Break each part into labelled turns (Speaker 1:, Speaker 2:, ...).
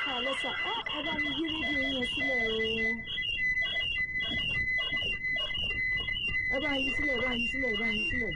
Speaker 1: ká lẹ́sà ẹ bá mi yí rédíò yẹn sílẹ̀ o. ẹ bá yí sílẹ̀ ẹ bá yí sílẹ̀ ẹ bá yí sílẹ̀.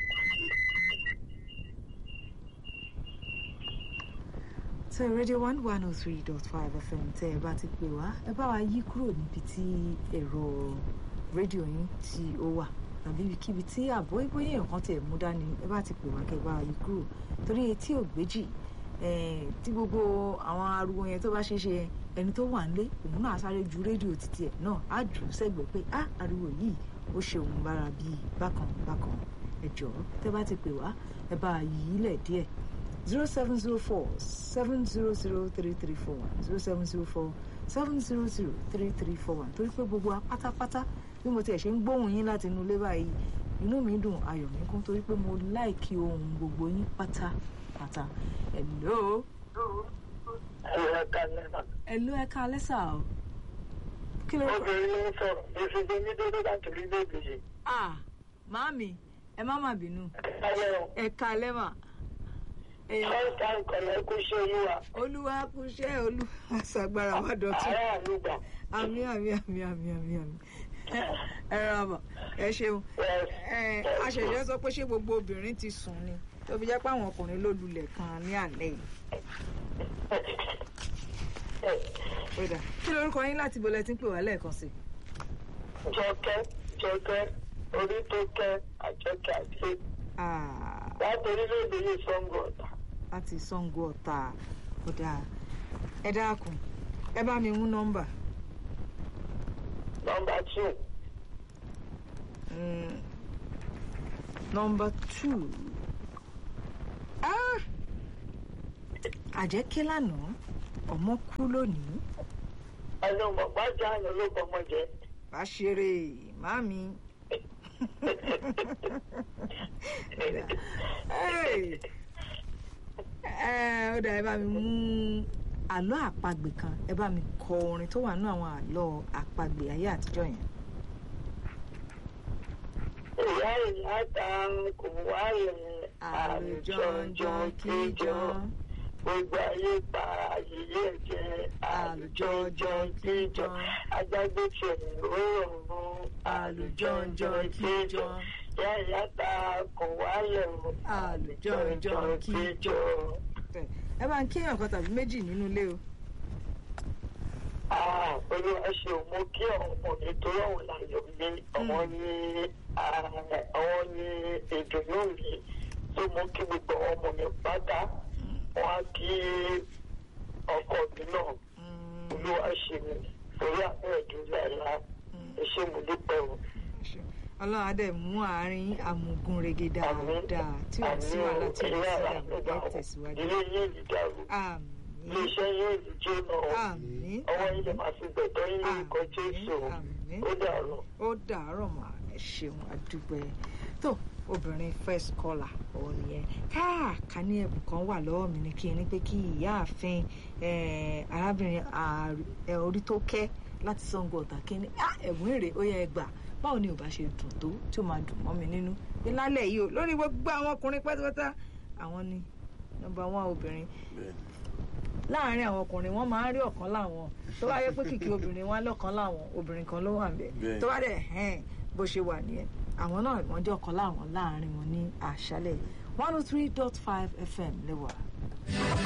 Speaker 1: so radio one one oh three dot five fm tẹ ẹ bá ti pè wá ẹ bá wa yí kúrò níbi tí ẹ̀rọ rédíò yín tí ó wà tàbí ibikíbi tí àbọ̀ ìbóyè nǹkan tẹ̀ mú dání ẹ bá ti pè wá kẹ́ ẹ bá wa yí kúrò torí etí ò gbéjì tí gbogbo àwọn ariwo yẹn tó bá ṣe ṣe ẹni tó wà nílé òun náà sáré ju rédíò títí ẹ̀ náà á jù ú sẹ́gbẹ̀ẹ́ pé á ariwo yìí ó ṣe òun bára bíi bákan bákan ẹ jọ̀ọ́ tẹ́ bá ti pè wá ẹ bá yí lẹ̀ díẹ̀ zero seven zero four seven zero zero three three four one zero seven zero four seven zero zero three three four one torí pé gbogbo wa pátápátá bí mo tiẹ̀ ṣe ń gbóhùn yín láti inú ilé báyìí inú mi dùn ayọ̀ mi kún torí pé mo láìkí ohun gbogbo yín pátápátá hello. hello ẹ ká lẹ́sà o. kí ló
Speaker 2: obìnrin ló ń sọ̀rọ̀ ìfìdí ní dédé láti rí bèbè yìí.
Speaker 1: ah màámi ẹ má má bínú
Speaker 2: ayọ̀
Speaker 1: ẹ ká lẹ́mà.
Speaker 2: first time kọ̀lẹ́ kú ṣe olúwa
Speaker 1: olúwa kúṣẹ́ olúwa ṣàgbára wa dọ̀tún
Speaker 2: àárẹ̀ àlùgbà.
Speaker 1: àmì àmì àmì àmì àmì àmì ẹ rà mà ẹ ṣeun ẹ aṣẹ̀ṣẹ̀ sọ pé ṣé gbogbo obìnrin ti sùn ni tó fi jẹ́ pé àwọn ọkùnrin ló lulẹ̀ kan ní àlẹ́ yìí. Kódà kí lorúkọ yín láti bolẹ̀ tí ń pè wá lẹ́ẹ̀kan sí.
Speaker 2: jọkẹ́ jọkẹ́ orí tó kẹ́ àjọkẹ́ àti
Speaker 1: Ah,
Speaker 2: láti orílẹ̀-èdè yìí sango ọ̀tà.
Speaker 1: láti Ṣàngó Ọ̀tà kódà ẹ dákun ẹ bá mi mú nọ́mbà
Speaker 2: nọmba two
Speaker 1: Mm, nọ́mbà two Ah, àjẹkẹ́ lánàá ọmọ kú lónìí
Speaker 2: ẹni ọmọ gbájà àná ló kọ́ ọmọ jẹ.
Speaker 1: bá ṣeré màmí. Hey. ẹ ó dà ẹ bá mi mú àlọ́ àpagbè kan ẹ bá mi kọ orin tó wà nínú àwọn àlọ́ àpagbè ayé àtijọ́ yẹn.
Speaker 2: ìyá ìyá ta kò wáyé
Speaker 1: àlùjọ̀njọ̀n kíjọ
Speaker 2: gbogbo ayé pa ayẹyẹ jẹ àlùjọ̀njọ̀n kíjọ ajágbé tiẹ̀ ó rọrùn
Speaker 1: àlùjọ̀njọ̀n kíjọ
Speaker 2: ìyá ìyá ta kò wáyé
Speaker 1: àlùjọ̀njọ̀n kíjọ. ẹ bá ń kéèyàn kan tàbí méjì nínú ilé o.
Speaker 2: Ah, olúwa ṣe ò mú kí ọmọ nítorí ọ̀hún láyọ̀ mi ọmọ ní àwọn ní ìdùnnú mi tó mú kí gbogbo àwọn ọmọ mi pátá wọn á kí ọkọ mi náà olúwa ṣe mi torí àwọn ẹ̀dùn ìlànà ẹ̀ṣẹ̀ mo dúpẹ́ o.
Speaker 1: ọlọ́run á dẹ̀ mú àárín àmùgùn rege dáadáa tí ò sí wàhálà tí ò sí ìdààmú ẹ tẹ̀síwájú.
Speaker 2: ilé yìí ní dàrú
Speaker 1: àmín
Speaker 2: iléeṣẹ́ yìí ní jóná o
Speaker 1: àmín
Speaker 2: ọwọ́ yìí lè máa fi gbẹ̀tọ́ yìí ní ìkọ́ jésù o.
Speaker 1: àmín
Speaker 2: ó dàrú.
Speaker 1: ó dàárọ̀ mà ẹ ṣeun àdúpẹ́ tó obìnrin first caller òun nìyẹn káàká ní ẹ̀bùn kan wà lọ́wọ́ mi ní kí n ní pé kí ìyáàfin eh, arábìnrin ààrẹ- eh, orí tó kẹ́ láti Ṣàngó Ọ̀tà kí ni "Ah, ẹ̀bùn èrè ó yẹ ẹ gbà báwo ni ò bá ṣe dùn tó tí ó máa dùn mọ́ mi nínú pé lálẹ́ yìí o lórí gbogbo àwọn ọkùnrin pátápátá àwọn ni nọ́mbà wọn obìnrin láàárín àwọn ọkùnrin wọn máa ń rí ọ̀kan láwọn tó bá yẹ pé kìkì obìnrin wọn lọ́kan láwọn obìnrin kan ló wà ń bẹ̀
Speaker 3: Bẹ́ẹ̀.
Speaker 1: tó bá dẹ̀ hẹ́n bó ṣe wà nìyẹn àwọn náà wọ́n jẹ́ ọ̀kan láwọn láàárín wọn ní àṣálẹ̀ one oh three dot five fm lẹ́wà.